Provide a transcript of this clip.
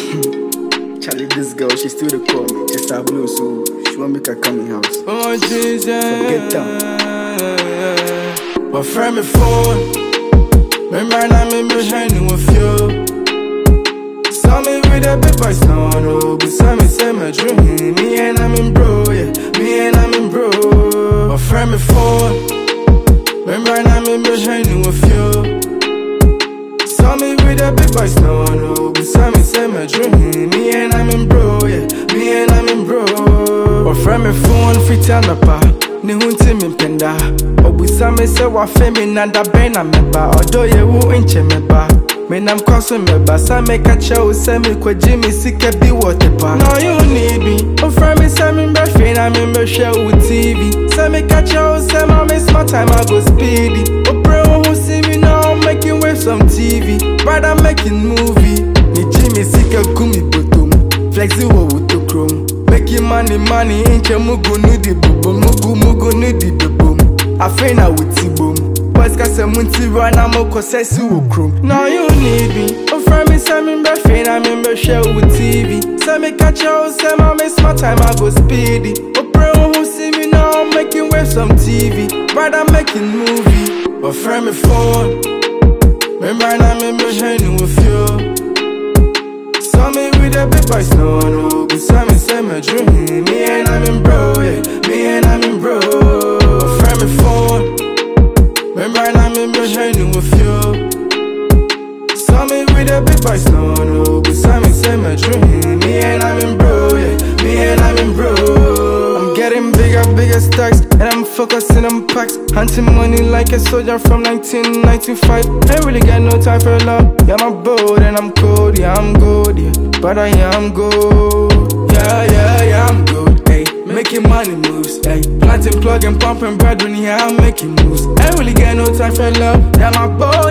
Charlie, this girl, she still the call me. Just a blue, so she want make her come in house. Oh, Jesus. Forget But friend me phone. Remember now me behind you with you. Saw me with a big boys now I know. But saw me say my dream. Me and I'm in bro, yeah. Me and I'm in bro. But friend me phone. Remember now me behind you with you. Saw me with a big boys now I know. But saw me say my dream. Me and I'm in bro, yeah. Me and I'm in bro. Ɔfrɛ me phone fiti anɔpa ne ho nti mempenda ɔbusa me sɛ wafɛ me nada bɛn na mɛba ɔdɔ yɛ wo nkyɛ mɛba menam kɔ so mɛba sa meka kyerɛ wo sɛ mekɔgye me sika bi wɔ tepa na ɔyɛ wo need bi ɔfrɛ me sɛ membɛhwei na membɛhwɛ wo tv sɛ meka kyerɛ wo sɛ ma me smart time I go speedy ɔbrɛ wo ho si me now I'm making waves on TV brother making movie megye me sika gu me botom flexi wɔ wo tokrom Making money, money, inche mugu nudi bubum, mugu mugu nudi bubum. Afraid na wuti boom. Boys ka se munti run, I'm a kosesi wo krum. Now you need me. Oh, friend me say me be fain, I'm in be share with TV. Say me catch you, say my me smart time, I go speedy. Oh, pray who see me now, I'm making waves on TV. Brother making movie. Oh, friend me phone. Remember now me be shining with you. Saw me with a big boys, no, no. But saw me say my dream. Me and I'm in bro, yeah. Me and I'm in bro. Friend me phone. Remember I'm in behind with you. Saw me with a big boys, no, no. But saw me say my dream. Me and I'm in bro, yeah. Me and I'm in bro. I'm getting bigger, bigger stacks. And I'm focusing on packs. Hunting money like a soldier from 1995. Ain't really got no time for love. Yeah, my bold and I'm cold. Yeah, I'm good. Yeah, but I am good. Yeah, yeah, yeah, I'm good. Hey, making money moves. Hey, planting, plugging, pumping, bread when yeah, I'm making moves. Ain't really got no time for love. Yeah, my bold